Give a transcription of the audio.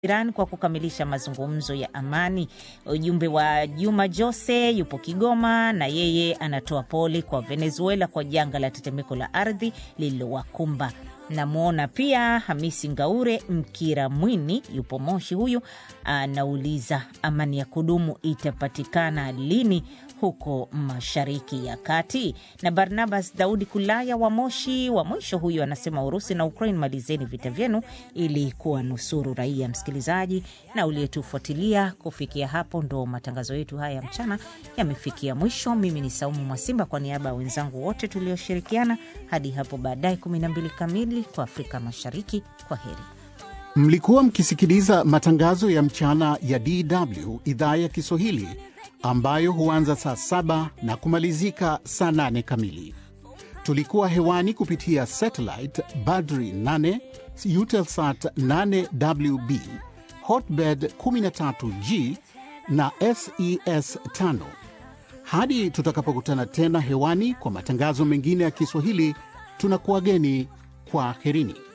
Iran kwa kukamilisha mazungumzo ya amani. Ujumbe wa Juma Jose yupo Kigoma na yeye anatoa pole kwa Venezuela kwa janga la tetemeko la ardhi lililowakumba. Namwona pia Hamisi Ngaure Mkira Mwini yupo Moshi, huyu anauliza amani ya kudumu itapatikana lini huko Mashariki ya Kati. Na Barnabas Daudi Kulaya wa Moshi wa mwisho huyu anasema Urusi na Ukraine, malizeni vita vyenu ili kuwa nusuru raia. Msikilizaji na uliyetufuatilia kufikia hapo, ndo matangazo yetu haya ya mchana yamefikia mwisho. Mimi ni Saumu Mwasimba kwa niaba ya wenzangu wote tulioshirikiana hadi hapo baadaye 12 kamili kwa Afrika Mashariki. Kwa heri. Mlikuwa mkisikiliza matangazo ya mchana ya DW idhaa ya Kiswahili ambayo huanza saa saba na kumalizika saa nane kamili. Tulikuwa hewani kupitia satellite Badri 8 Eutelsat 8WB Hotbird 13G na SES 5. Hadi tutakapokutana tena hewani kwa matangazo mengine ya Kiswahili, tunakuwageni kwa herini.